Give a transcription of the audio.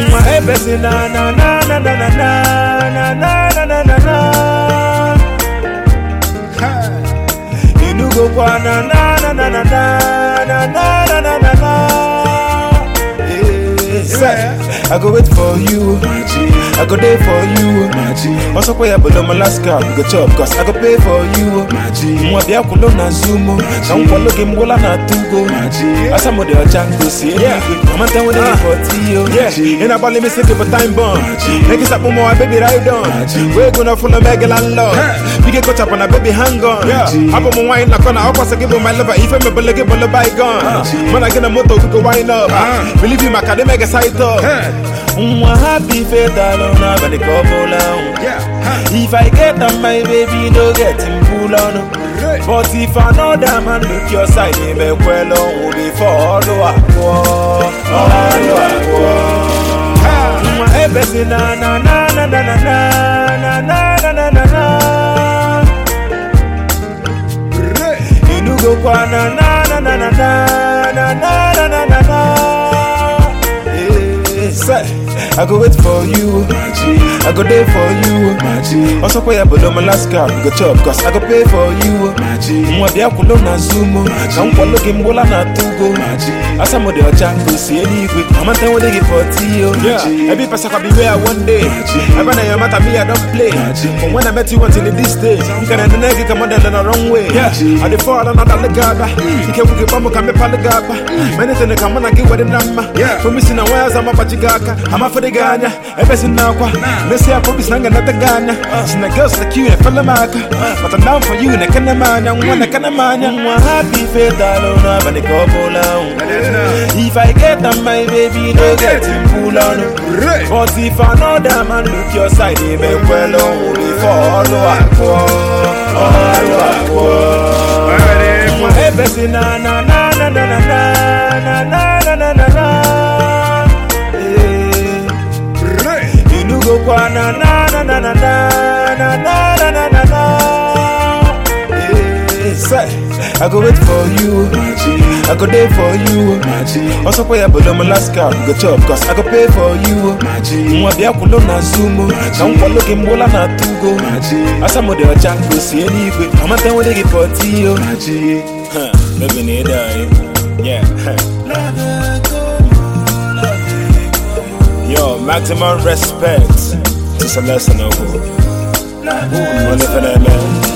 Mwa ebesi na na na na na na na na na na na na Inugo kwa na na na na na na na na na na na Yeah. Say, I go wait for you, I go there for you. Also, pay up below Alaska, we go chop, cause I go pay for you. Mwa bia kulo na zumo, na mkwalo game wala na tugo. Asa mo de ochango si I'm a with it for Tio. Yeah, in a bally me sick of a time bomb. Niggas up more, baby, ride on. We're gonna full of mega landlord. We get caught up on a baby hang on. Yeah, I'm on wine, like on a house, I give my lover. If I'm a bullet, give a bygone. Man, I get a motor, we go wind up. Believe you, my academic side up. Mwa happy faith alone, but the couple on. If I get on my baby, no get him pull on. But if another man look your side, he may well on before follow up. Follow up. Mwa ebesi na na na na na na na na na na na na Inugo kwa na na na na na na na na na na na Yeah. Say, I go wait for you, I go there for you. Also, pay up below Alaska, we go chop, cause I go pay for you. Mwa bia kulo na zumo, na mkwalo kimbola na tugo. Asa mo de ochango si anyway, I'm a time when they give for Tio. Yeah, every person can be where one day. I run a matter me, I don't play. From when I met you until this day, you can end the nigga come on the wrong way. Yeah, I dey fall on the gaba. You can get bumbo come up on the gaba. Many things come on and get what the number. Yeah, for missing a wires, I'm a pachigaka. I'm a for the Ghana. Ever since now, let's say I probably snang another Ghana. Sin the girls like you and fella maka. But I'm down for you and I can't man. I'm one I can't man. I'm happy faith alone. But the couple down. If I get on my baby, no get him pull on. But if another man look your side, he may well on follow up. Follow up. Mwa ebesi na na na na na na na na na na na na Yeah. Inugo kwa na na na na na na na na na na na na Yeah. Say, I go wait for you, I go there for you. Also pay up below Alaska, we go chop, cause I go pay for you. Mwa bia kulo na zumo, na mkwalo kimbola na tugo. Asa mo de ochango si anyway, I'm a time when they give for Tio. Huh, baby need die. Yeah. Yo, maximum respect to Celeste Noble. Only for that man.